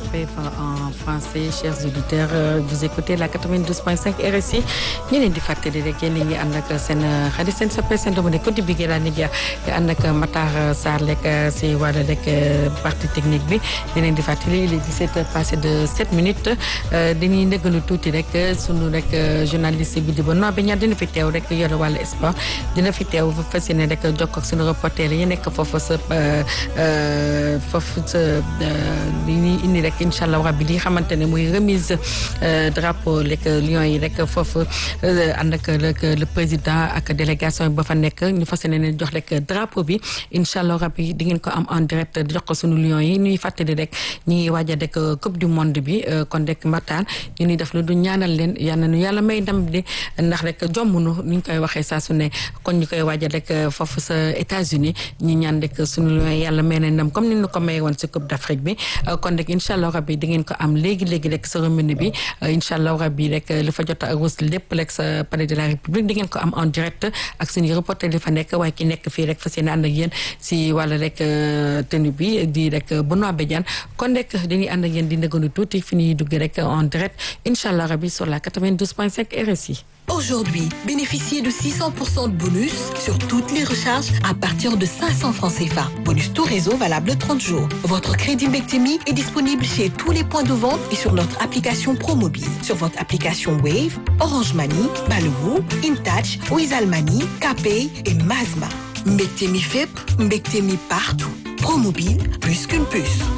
RPF en français chers auditeurs vous écoutez la 92.5 RSI ñu leen di fàttali rek yéen a ngi ànd ak seen xarit seen soppe seen doomu ne Kounti Bigué laa nit ànd ak Matar Sarr lekk si wàllu rek partie technique bi di leen di fàttali il est 17 heures passé de 7 minutes dañuy ndëggalu tuuti rek sunu rek journaliste bi di ba noo bi ñaar dina fi teew rek yore wàllu sport dina fi teew fas yéene rek jokk ak sunu reporter yi nekk foofu sa foofu sa li ñuy indi rek incha allah rabbi li xamante ne muy remise drapeau rek Lions yi rek foofu ànd ak le président ak délégation yi ba fa nekk ñu fas yéene jox rek drapeau bi incha allah rabbi di ngeen ko am en direct jox ko sunu Lions yi ñuy fàttali rek ñu ngi waaj a rek coupe du monde bi kon rek Matar ñu ni def lu du ñaanal leen yal na nu yàlla may ndam di ndax rek jommunu ni ñu koy waxee saa su ne kon ñu koy waaj a rek foofu sa États-Unis ñi ñaan rek sunu Lions yi yàlla may na ndam comme ni ñu ko may woon si coupe d'Afrique bi kon rek incha allah rabbi di ngeen ko am léegi léegi rek cérémonie bi incha allah rabbi rek li fa jot a ruus lépp rek sa palais de la république di ngeen ko am en direct ak suñu reporter li fa nekk waaye ki nekk fii rek fas yéene ànd ak yéen si wàllu rek tenue bi di rek Benoît Badiane kon rek dañuy ànd ak yéen di ndëgënu tuuti fi ñuy dugg rek en direct incha allah rabbi sur la 92.5 RSI. Aujourd'hui, bénéficiez de 600% de bonus sur toutes les recharges à partir de 500 francs CFA. Bonus tout réseau valable 30 jours. Votre crédit Mbectemi est disponible chez tous les points de vente et sur notre application ProMobile. Sur votre application Wave, Orange Money, Baloo, InTouch, Wizall Money, KPay et Mazma. Mbectemi FEP, Mbectemi partout. ProMobile, plus qu'une puce.